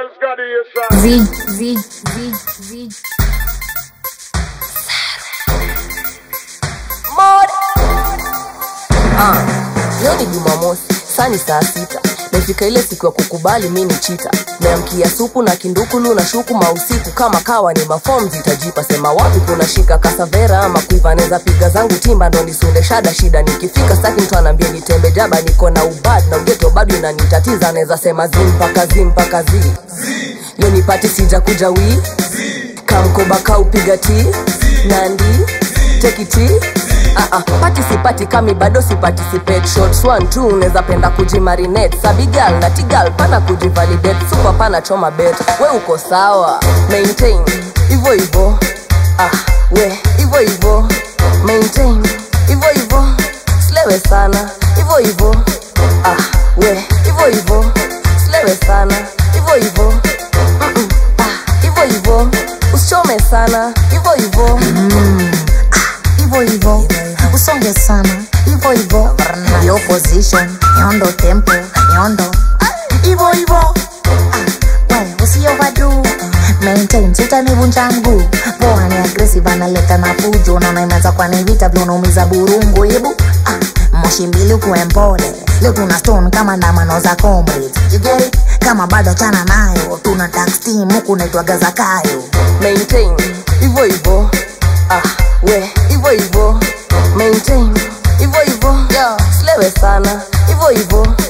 Z, Z, Z, Z. Ah, leo ni Jumamosi, saa ni saa sita. Mefika ile siku ya kukubali mi ni chita. Meamkia supu na kindukulu na shuku mausiku kama kawa ni mafom zitajipa. Sema wapi kuna shika kasavera ama kuiva neza piga zangu timba ndo nisunde shada shida. Nikifika staki mtu anaambia nitembe jaba, niko na ubad na ugeto bado inanitatiza. Neza sema zi mpaka zi mpaka zi. Leo nipati sija kuja wii kamkoba kaupiga ti nandi tekiti Ah, ah, pati sipati kami bado siparticipate shots one two unaweza penda kujimarinate sabigal na tigal pana kujivalidate super pana choma bet we uko sawa maintain hivyo hivyo ah, we hivyo hivyo maintain hivyo hivyo slewe sana hivyo hivyo ah, we hivyo hivyo slewe sana hivyo hivyo Mm-mm, ah, hivyo hivyo usichome sana hivyo hivyo hivyo hivyo usonge sana hivyo hivyo yo position yondo tempo yondo hivyo hivyo Ah, we usiovadu maintain sitanivunja mguu poa ni aggressive analeta na fujo naona imeanza kwa ni vita vile unaumiza burungu hebu ah, moshi mbili ukuwe mpole leo tuna stone kama ndamano za comrades you get it kama bado chana nayo tuna tax team huku naitwaga zakayo maintain hivyo hivyo ah, we hivyo hivyo maintain hivyo hivyo slewe sana hivyo hivyo